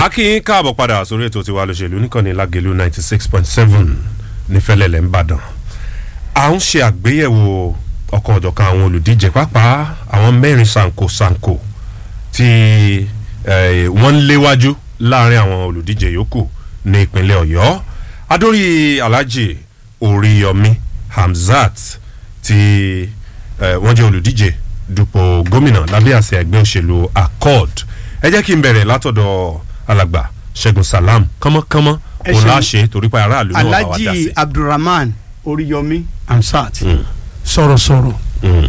a kí yín káàbọ̀ padà sórí ètò tiwa lóṣèlú níkànnì lágẹ̀lú ninety six point seven nífẹ̀lẹ́lẹ̀ ńbàdàn à ń ṣe àgbéyẹ̀wò ọ̀kan ọ̀jọ̀kan àwọn olùdíje pàápàá àwọn mẹ́rin sanko sanko tí eh, wọ́n ń léwájú láàrin àwọn olùdíje yòókù ní ìpínlẹ̀ ọ̀yọ́ adórí alhaji oríyọmí hamzat tí eh, wọ́n jẹ́ olùdíje dupò gómìnà lábẹ́ àṣẹ ẹgbẹ́ òṣèlú accord ẹ jẹ́ kí n bẹ̀rẹ̀ látọ̀dọ̀ alàgbà ṣẹ́gun salam kánmọ́kánmọ́ Ẹ òun ṣeun. láṣẹ torí pé aráàlú náà bá wa dá sí. alhaji abdulrahman oríyọmí amsat Mm, sọ̀rọ̀sọ̀rọ̀ mm,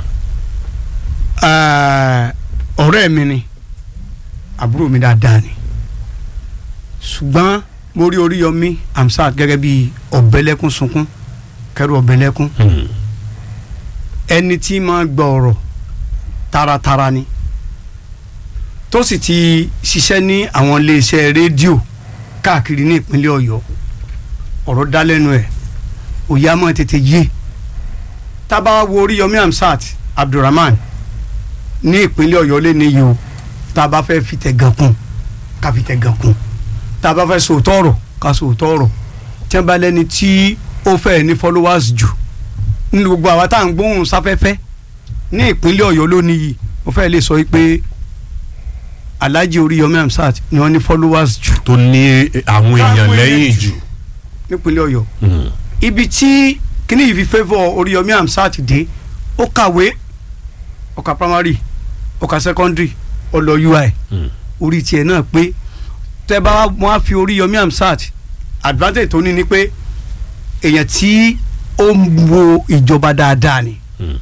Eh, ọ̀rẹ́ mi ni àbúrò mi dáadáa ni ṣùgbọ́n mo rí oríyọmí amsat gẹ́gẹ́ bí ọ̀bẹ́lẹ́kún sunkún kẹrù ọ̀bẹ́lẹ́kún mm, ẹni tí máa gbọ́ ọ̀rọ̀ taratara ni tó sì ti ṣiṣẹ́ ní àwọn iléeṣẹ́ rédíò káàkiri ní ìpínlẹ̀ ọ̀yọ́ ọ̀rọ̀ dá lẹ́nu ẹ̀ òye á máa tètè yé tábà wo oríyọmí amsat abdulrahman ní ìpínlẹ̀ ọ̀yọ́ lé ní yìí o tá a bá fẹ́ fi tẹ̀gàn kún ká fi tẹ̀gàn kún tá a bá fẹ́ sòótọ́ ọ̀rọ̀ ká sòótọ́ ọ̀rọ̀ tí wọ́n bá lẹ́ni tí ó fẹ́ ní followers jù nínú gbogbo àwa tá à ń gbóhùn sáfẹ́fẹ́ ní ìpínlẹ̀ ọ̀yọ́ lónìí yìí mo fẹ́ lè sọ pé alhaji oríyọmí amsat ni wọ́n ní followers jù tó ní àwọn èèyàn Táwọn lẹ́yìn èèyàn jù. nípínlẹ̀ ọ̀yọ́ Mm, ibi tí kíní yìí fi favour oríyọmí amsat dé ó kàwé ó ka primary ó ka secondary ó lọ ui mm, orí tiẹ̀ náà pé tẹ́ bá wọn á fi oríyọmí amsat advantage tó ní ni pé èèyàn tí ó ń wo ìjọba dáadáa ni mm.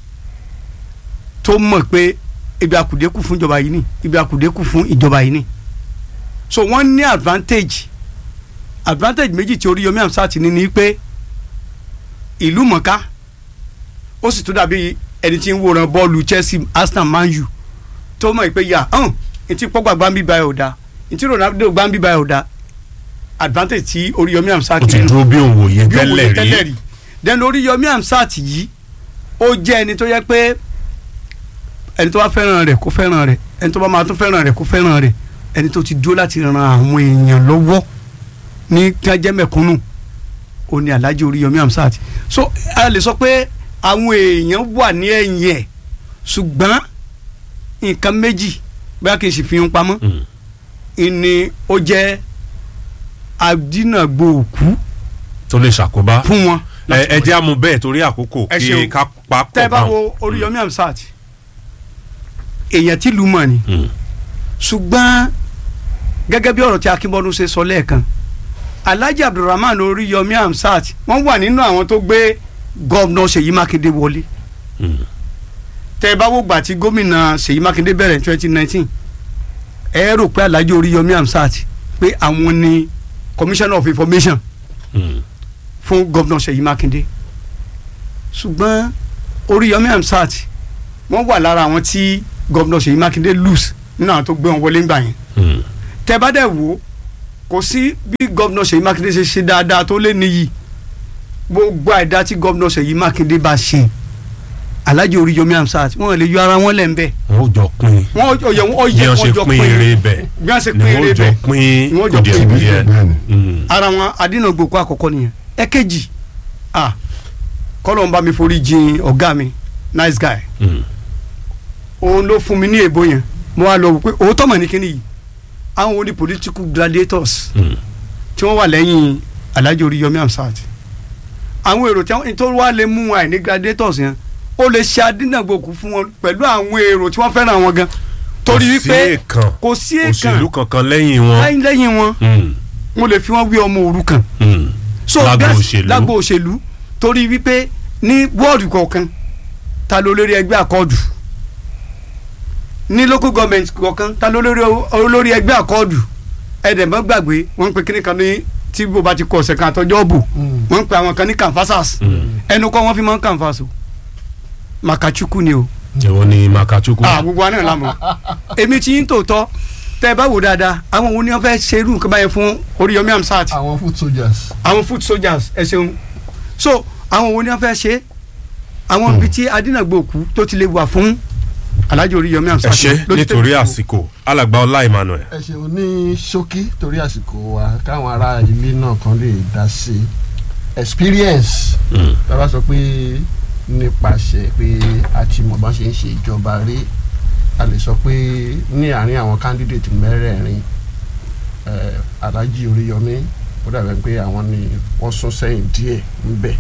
tó mọ̀ pé ibi àkùdékù fún ìjọba yìí ni ibi àkùdékù fún ìjọba yìí ni so wọ́n ní advantage advantage méjì tí Oríyọmí Hamzat ní ni pé ìlú mọ̀ká ó sì tún dàbí ẹni tí ń wòran bọ́ọ̀lù Chelsea Arsenal Man U tó mọ̀ pé yà hàn etí pọ́gbà gbáǹbí báyìí ò da etí Ronaldo gbáǹbí báyìí ò da advantage tí Oríyọmí Hamzat ó ti ní dúró bí òun wòye bí òun tẹ́lẹ̀ tẹ́lẹ̀ rí. rí then Oríyọmí Hamzat yìí ó jẹ́ ẹni tó yẹ pé ẹni tó bá fẹ́ràn rẹ̀ kó fẹ́ràn rẹ̀ ẹni tó bá máa tún fẹ́ràn rẹ̀ kó fẹ́ràn rẹ̀ ẹni tó ti dúró láti ran àwọn èèyàn lọ́wọ́ ní kájẹ́ mẹ̀kúnnù ó ní Alhaji Oríyọmí Hamzat so a lè sọ pé àwọn èèyàn wà ní ẹ̀yìn ẹ̀ ṣùgbọ́n nǹkan méjì bóyá kì í sì fi ń pamọ́ Mm, ìní ó jẹ́ adínàgbò òkú tó lè ṣàkóbá. fún wọn. ẹ ẹ jẹ́ àmú bẹ́ẹ̀ torí àkókò Ẹ kí ṣeun. ká pa pọ̀ tẹ́ bá báwọn. wo Oríyọmí Hamzat èèyàn tí lù mọ̀ ni Mm, ṣùgbọ́n gẹ́gẹ́ bí ọ̀rọ̀ tí Akínbọ́dún ṣe sọ lẹ́ẹ̀kan Alhaji Abdulrahman Oríyọmí Hamzat wọ́n wà nínú àwọn tó gbé gọ́vnọ̀ Ṣèyí Mákindé wọlé mm, tẹ́ bá wò gbà tí gómìnà Ṣèyí Mákindé bẹ̀rẹ̀ twenty nineteen ẹ rò pé Alhaji Oríyọmí Hamzat pé àwọn ni commissioner of information mm, fún gọ́vnọ̀ Ṣèyí Mákindé ṣùgbọ́n Oríyọmí Hamzat wọ́n wà lára àwọn tí gọ́vnọ̀ Ṣèyí Mákindé lose nínú àwọn tó gbé wọn wọlé ńgbà yẹn mm. tẹ́ bá dẹ̀ wò ó kò sí bí gọ́vnọ̀ Ṣèyí Mákindé ṣe ṣe dáadáa tó lé níyì gbogbo àìdá tí gọ́vnọ̀ Ṣèyí Mákindé bá ṣe Alhaji Oríyọmí Hamzat wọn lè yọ ara wọn lẹ̀ ń bẹ̀ wọn ò jọ pín wọn ọyẹ wọn bí ọyẹ wọn wọn ṣe jọ pín eré bẹ́ẹ̀ bí wọn ṣe ni pín wọn eré ò jọ bẹ́ẹ̀ pín Ni wọ́n jọ pín kùdìẹ̀kùdìẹ̀. bẹ́ẹ̀ni. Mm, ara wọn adínàgbòkú àkọ́kọ́ nìyẹn ẹ̀kejì ah kọ́lọ̀ ń bá mi forí jìn ọ̀gá mi nice guy mm, òun ló fún mi ní èbó yẹn mo wá lọ wò pé òótọ́ mọ̀ ní kíní yìí àwọn wo ni political gladiators mm, tí wọ́n wà lẹ́yìn Alhaji Oríyọmí Hamzat àwọn èrò tí wọ́n tó wá lè mú wọn àìní gladiators yẹn ó lè ṣe adínàgbòkú fún wọn pẹ̀lú àwọn èrò tí wọ́n fẹ́ràn wọn gan torí kò sí wípé èèkàn kò sí èèkàn òṣèlú kankan lẹ́yìn wọn. lẹ́yìn lẹ́yìn wọn Mm, mo lè fi wọn wé ọmọ òrukàn mm. so Lágbo gas- òṣèlú. lágbo òṣèlú torí wípé ní wọ́ọ̀dù kọ̀ọ̀kan ta ló lórí ẹgbẹ́ àkọọ́dù ní local government kọ̀ọ̀kan ta ló lórí olórí ẹgbẹ́ àkọọ́dù ẹ̀dẹ̀mọ́ gbàgbé wọ́n ń pe kíní kan ní tí bó ba ti kọ ọ̀sẹ̀ kan àtọ́jọ́ bò wọ́n ń pe àwọn kan ní canvassers Mm. ẹnu kọ́ wọ́n fi máa ń canvass o Makachukwu ni o èwo ni makachukwu. ah gbogbo wa náà la mọ̀ èmi ti yín tòótọ́ tẹ́ ẹ bá wò dáadáa àwọn wo ni wọ́n fẹ́ ṣe irú nǹkan báyẹn fún Oríyọmí Hamzat àwọn foot soldiers. àwọn foot soldiers ẹ ṣeun so àwọn wo ni wọ́n fẹ́ ṣe àwọn ibi tí adínàgbò òkú tó ti lè wà fún alhaji oríyọmí ẹ amsat ṣe ló ti nítorí tẹ̀lé àsìkò alàgbà ọlá emmanuel. ẹ ṣeun ní ṣókí torí àsìkò wa káwọn ará ilé náà kan lè dá sí experience bàbá sọ pé nípasẹ̀ pé a ti mọ̀ bá ṣe ń ṣe ìjọba rí a lè sọ pé ní àárín àwọn candidate mẹ́rẹ̀ẹ̀rin eh, alhaji oríyọmí ó dàbẹ̀ pé àwọn ni wọ́n sún sẹ́yìn díẹ̀ ńbẹ̀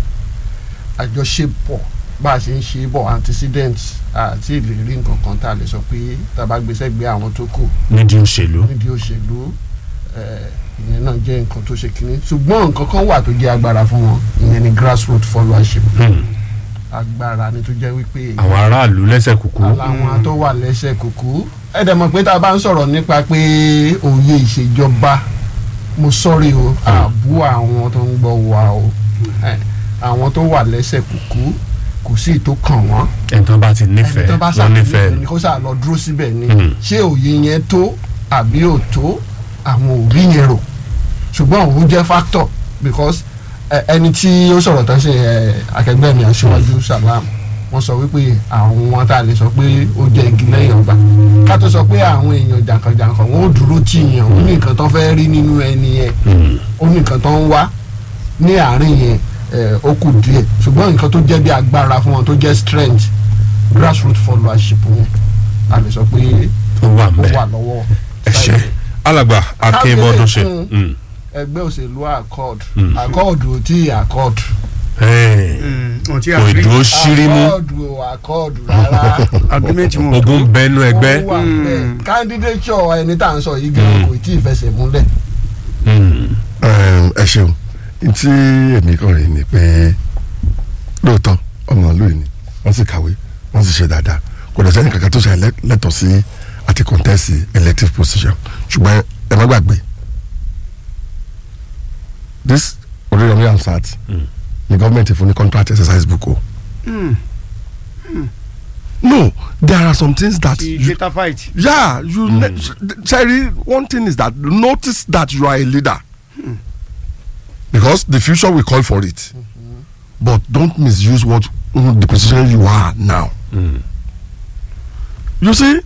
àjọṣepọ̀ bá a ṣe ń ṣe bọ̀ antecedent àti ìlérí nǹkan kan tá a lè sọ pé tá a bá gbèsè gbé àwọn tó kù nídìí òṣèlú. nídìí òṣèlú eh, ìyẹn náà jẹ́ nǹkan tó ṣe kínní ṣùgbọ́n nǹkan kan wà tó jẹ́ agbára fún wọn ìyẹn ni grassroots followership Hmm. agbára ni tó jẹ́ wípé àwọn aráàlú lẹ́sẹ̀ kúkú. aláwọn tó wà lẹ́sẹ̀ kúkú ẹ dẹ̀ mọ̀ pé tá a bá ń sọ̀rọ̀ nípa pé òye ìṣèjọba mo sọ́rí o àbú àwọn tó ń gbọ́ wa o Eh, àwọn tó wà lẹ́sẹ̀ kúkú kò sí ìtó kàn wọ́n ẹni tó bá ti ẹni nífẹ̀ẹ́ tó bá wọn nífẹ̀ẹ́ ṣàkíyèsí ni kó ṣáà lọ dúró síbẹ̀ ni Mm. ṣé òye yẹn tó àbí ò tó àwọn òbí yẹn rò ṣùgbọ́n òun jẹ́ factor because ẹ, ẹni tí ó sọ̀rọ̀ tán ṣe ẹ, akẹgbẹ́ mi aṣíwájú salam wọ́n sọ wípé àwọn tá a lè sọ pé ó jẹ́ igi lẹ́yìn ọgbà ká tó sọ pé àwọn èèyàn jàǹkànjàǹkàn wọn ò dúró tì yàn ó ní nǹkan tó fẹ́ rí nínú ẹni yẹn Hmm. ó ní nǹkan tó ń wá ní àárín yẹn ẹ, ó kù díẹ̀ ṣùgbọ́n nǹkan tó jẹ́ bí agbára fún wọn tó jẹ́ strength grassroots followership yẹn a lè sọ pé ó wà ń ó bẹ̀. wà lọ́wọ́ ẹ ṣe alàgbà akínbọ́dún ṣe. Kábíyèsí. Hmm. ẹgbẹ́ òṣèlú accord Mm. accord ò tí ì accord Hey. ohun tí a kò rí ìdúró ṣírímú accord ò accord rárá agreement wọn ogun bẹnu ẹgbẹ́. Ó wà bẹ́ẹ̀. Mm. candidature ẹni tá à ń sọ yìí gan kò tí ì fẹsẹ̀ múlẹ̀ Hmm. Ẹm, ẹ ṣeun tí èmi kàn rí ni pé lóòótọ́ ọmọ ìlú yìí ni wọ́n sì kàwé wọ́n sì ṣe dáadáa kò dẹ̀ sẹ́ni kankan tó ṣe elect- lẹ́tọ̀ọ́ sí àti contest elective position ṣùgbọ́n ẹ má gbàgbé this Oríyọmí Hamzat Mm. ni gọ́ọ̀mẹ̀ntì fún ní contract exercise book o Mm. no there are some things that ti you, data fight yeah you mm. ne Sherry one thing is that notice that you are a leader because the future will call for it but don't misuse what mm, the position you are now Hmm. you see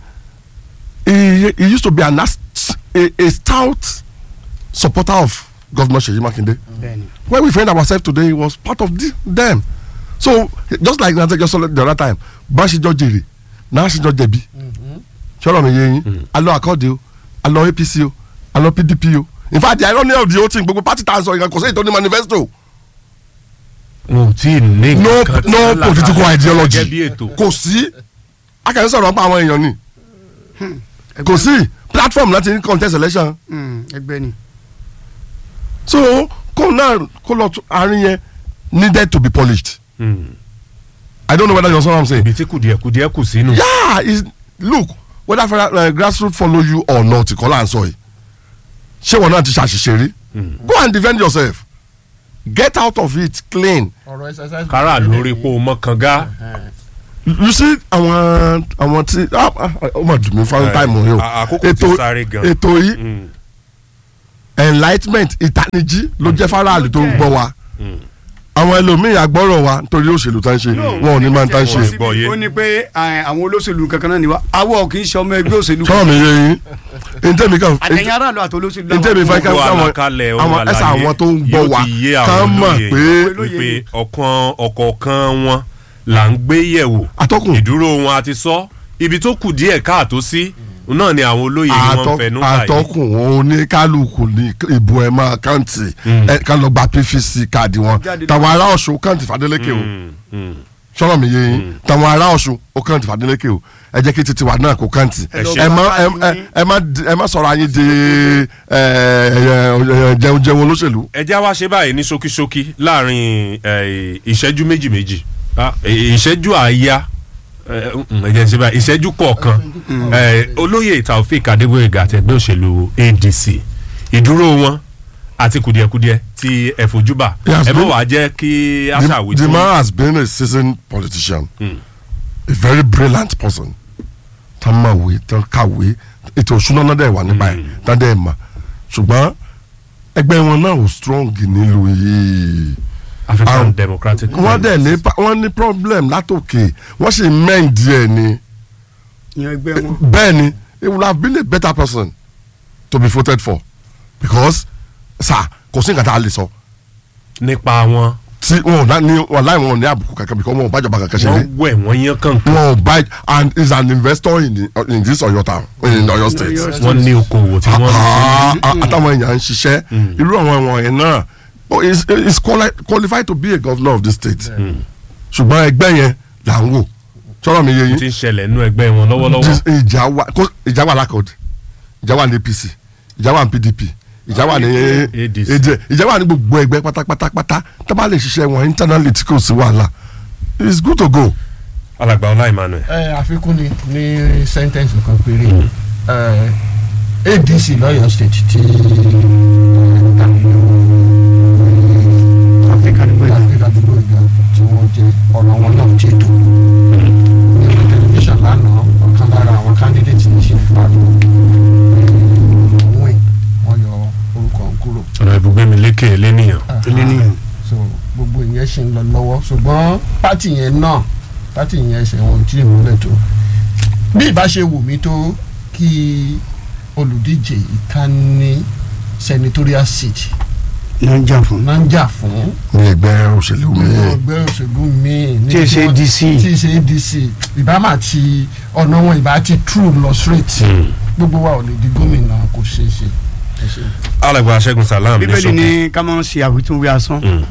he he used to be an ast- a, a stout supporter of governor Seyi Makinde bẹ́ẹ̀ni when we find ourselves today he was part of the, them so just like nante just the other time bá ṣe jọ jèrè náà ṣe jọ jẹ̀bi sọ̀rọ̀ mi yé yín alọ akọ́ọ̀dì o alọ apc o alọ pdp o in fact the irony of the whole thing gbogbo party tan sọ ìkan kò sí ètò ní manifesto wọn ò tí ì ní no nǹkan tí no wọ́n là political kalẹ̀ ideology gẹ́gẹ́ bí ètò. kò sí akẹ́kọ̀ọ́ sọ̀rọ̀ pa àwọn èèyàn ni kò sí platform láti ní contest election Mm, ẹgbẹ́ ni so kó náà kó lọ tún àárín yẹn needed to be polished Hmm. i don't know whether you understand what i'm saying ibi tí kùdìẹ̀kùdìẹ̀ kù sínú. yeah is look whether uh, grassroots follow you or not kọ́lá à ń sọ yìí ṣé wọn náà ti ṣàṣìṣe rí go and defend yourself get out of it clean ọ̀rọ̀ exercise kára lórí po mọ́kànga. you see àwọn àwọn tí ah, ah, ó mà dùn mí fún Eh, táìmù yìí o à- àkókò ti sáré gan. ètò yìí Hmm. enlightment ìtanijí ló jẹ́ faraàlú tó ń gbọ́ wa Hmm. àwọn ẹlòmíì àgbọ́rọ̀ wa nítorí òṣèlú tá ń ṣe wọn ò ní máa ń tá ń ṣe Wọ́n gbọ́ yé. ó ní pé eh, àwọn olóṣèlú kankan náà ni wá awọ kì í ṣe ọmọ ẹgbẹ́ òṣèlú sọ́wọ́n mi yé yín ntẹ́mi kan àtẹ̀yìn aráàlú àti olóṣèlú làwọn ntẹ́mi fẹ́ ká gbogbo káwọn àlàkalẹ̀ ohun àwọn ẹ̀sà àlàyé àwọn tó ń gbọ́ yóò wa ti yé àwọn ká mọ̀ olóye pé wípé ọ̀kan ọ̀kọ̀ọ̀kan wọn là ń gbé yẹ̀wò atọ́kùn ìdúró wọn àti sọ ibi tó kù díẹ̀ káàtó sí náà ni àwọn olóye ni wọ́n ń Atọ́- fẹnu báyìí. atọ́kùn oníkálukú ní ìbò ẹ̀ máa káǹtì ẹ̀ ká lọ gba pvc káàdì wọn Jáde tàwọn ará ọ̀ṣun káǹtì fàdélékè o Hmm, hmm. sọ́nà mi yé yín tàwọn ará ọ̀ṣun ó káǹtì fàdélékè o ẹ jẹ́ kí títí wa náà kó káǹtì Ẹ lọ ẹ má bá ẹ- káàdì ẹ- ẹ má di- ẹ má sọ̀rọ̀ ayé di ẹ, ẹ, ẹ, jẹun jẹun olóṣèlú. ẹ já wá ṣe báyìí ní ṣókíṣókí láàrin eh, ìṣẹ́jú méjì méjì Ah, eh, ìṣẹ́jú àáyá eh, mm, ẹ jẹ́ ṣe báyìí ìṣẹ́jú kọ̀ọ̀kan Eh, olóyè taofik adégbòyègà àtẹgbẹ́ òṣèlú adc ìdúró wọn àti kùdìẹ̀kudiẹ tí ẹ fojú bà Yes, ẹ bọ̀ but- wá jẹ́ kí The, aṣàwí the tó man has been a seasoned politician Mm. a very brilliant person tá máa wé tá kàwé ètò òṣùná náà dẹ̀ wà nípa ẹ̀ tá dẹ̀ mà ṣùgbọ́n ẹgbẹ́ wọn náà ò strong nílùú yìí african Ah, democratic wọ́n dẹ̀ ní pa- wọ́n ní problem látòkè wọ́n sì mẹ́ǹ díẹ̀ ni yan ẹgbẹ́ wọn. bẹ́ẹ̀ ni he would have been a better person to be voted for because sir kò sí nǹkan tá a lè sọ nípa wọn tí wọn ò ná- ní wọn láì wọn ò ní àbùkù kankan because wọn ò bájọba kankan ṣe wọ́n lé wẹ̀ wọ́n yán kankan wọn ò bá and is an investor in, the, in this Ọ̀yọ́ town in Ọ̀yọ́ state. Ọ̀yọ́ state. wọ́n ní okòwò tí wọ́n Ah, ah, àtàwọn èèyàn ń ṣiṣẹ́ irú àwọn ẹ̀wọ̀n yẹn náà oh, is is quali- qualified to be a governor of the state ṣùgbọ́n ẹgbẹ́ yẹn là ń wò sọ̀rọ̀ mi yé yín ti ń ṣẹlẹ̀ nínú ẹgbẹ́ wọn lọ́wọ́lọ́wọ́ Dis- ìjà wà kó- ìjà wà lákọ̀ọ́dì ìjà wà ní APC ìjà wà ní PDP ìjà wà ní ADC. AD ìjà wà ní gbogbo ẹgbẹ́ pátápátápátá tó bá lè ṣiṣẹ́ wọn internally tí kò sí wàhálà it's good to go. alàgbà ọlá Emmanuel ẹ àfikún ni ní sentence kan péré ẹ adc lọ́yọ̀ state ti Africa ni gbẹdọ. àfihàn àdúgbò ìgbà tí wọ́n jẹ ọ̀rọ̀ wọn náà ti tó nínú tẹlifíṣàn lánàá ọ̀kan lára àwọn candidate ní ṣe pariwo wíìn wọ́n yọ orúkọ òun kúrò ọ̀nà ibùgbé mi lékè lẹ́nìyàn ilé nìyẹn. so gbogbo ìyẹn ṣì ń lọ lọ́wọ́ ṣùgbọ́n pátì yẹn náà pátì yẹn ṣe wọn tí ìmúlẹ̀ tó bí ìbá ṣe wù mí tó kí olùdíje ìkànnì senatorial seat ló ń jà fún. náà ń jà fún ní ẹgbẹ́ òṣèlú mi ẹgbẹ́ òṣèlú míì ní Tí ì ṣe wọ́n- ADC. tí ì ṣe ADC ìbá máa ti ọ̀nà wọn ìbá ti true lọ straight gbogbo wa ò lè di gómìnà kò ṣeé ṣe ẹ ṣe. alàgbà Ṣẹ́gun Salam ní bíbélì ṣókí ní ká máa ń ṣe àwítúnwí asán. Mm.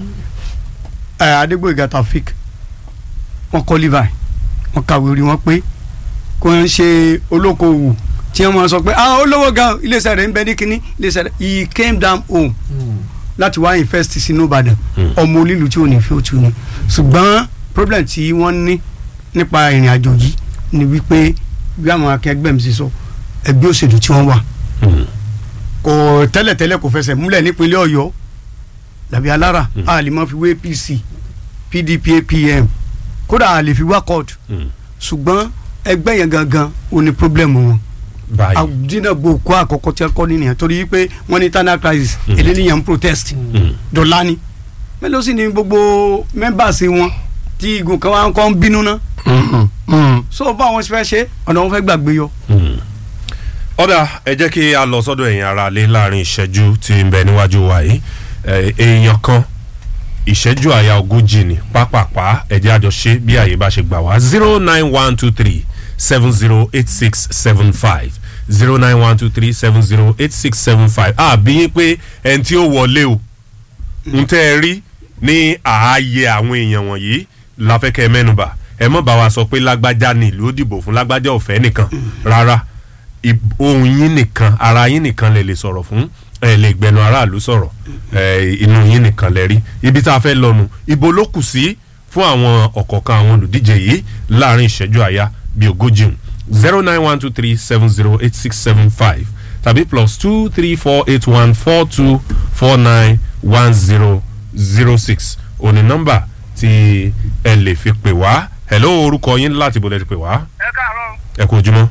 ẹ adégbòyìgá Taofik wọn kọ́ levi wọn kàwé orí wọn pé kò ń ṣe olókoòwò tí wọn máa sọ pé ah olówó gan iléeṣẹ́ rẹ̀ ń bẹ ní kínní iléeṣẹ́ rẹ̀ he came down home láti wá invest sínú Ìbàdàn Mm. ọmọ onílù tí ò ní fi òtún ni ṣùgbọ́n problem tí wọ́n ní nípa ìrìn àjò yìí ni wípé bí àwọn akẹgbẹ́ mi ṣe sọ ẹgbẹ́ òṣèlú tí wọ́n wà Mm. kò tẹ́lẹ̀tẹ́lẹ̀ kò fẹsẹ̀ múlẹ̀ nípínlẹ̀ Ọ̀yọ́ làbí alára a lè mọ fi wé APC PDP APM kódà a lè fi wá court Mm. ṣùgbọ́n ẹgbẹ́ yẹn gangan ò ní problem wọn báyìí àdínàgbò kó àkọ́kọ́ tí wọ́n kọ́ nìyẹn torí pé wọ́n ní tana crisis Mm. eléyìí ń protest Mm. dọ́là ni mélòó sì ni gbogbo members wọn tí igun kan wá ń kọ́ ń bínú ná Mm, mm. so báwọn ṣe fẹ́ ṣe ọ̀nà wọn fẹ́ gbàgbé yọ. Mm. ọ̀dà ẹ jẹ́ kí a lọ sọ́dọ̀ ẹ̀yin ara lé láàrin ìṣẹ́jú tí ń bẹ níwájú wa yìí Eh, èèyàn kan ìṣẹ́jú àyà ogójì ni pápápá ẹ jẹ́ àjọ ṣe bí àyè bá ṣe gbà wá zero nine one two three seven zero eight six seven five zero nine one two three seven zero eight six seven five àbí yín pé ẹni tí ó wọlé o ń tẹ́ ẹ rí ní ààyè àwọn èèyàn wọ̀nyí láfẹ́kẹ́ mẹ́nuba ẹ mọ̀ bá wa sọ pé lágbájá ni ìlú ó dìbò fún lágbájá ọ̀fẹ́ nìkan rárá ib- ohun yín nìkan ara yín nìkan lè lè sọ̀rọ̀ fún ẹ lè gbẹnu aráàlú sọ̀rọ̀ ẹ inú yín nìkan lẹ rí ibi tá a fẹ́ lọ́nu ibo ló kù sí fún àwọn ọ̀kọ̀ọ̀kan àwọn olùdíje yìí láàrin ìṣẹ́jú àyà bíi ogójì zero nine one two three seven zero eight six seven five tàbí plus two three four eight one four two four nine one zero zero six òní nọ́mbà tí ẹ lè fi pè wá hello orúkọ yín láti bọ̀lẹ̀ ti pè wá ẹ káàárọ̀ ẹ kú ojúmọ́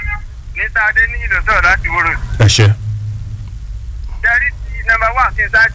mr adeniyi ló sọ̀rọ̀ láti wúrò ẹ ṣe. jẹ́rí ti nọ́mbà wà kí n ṣáájú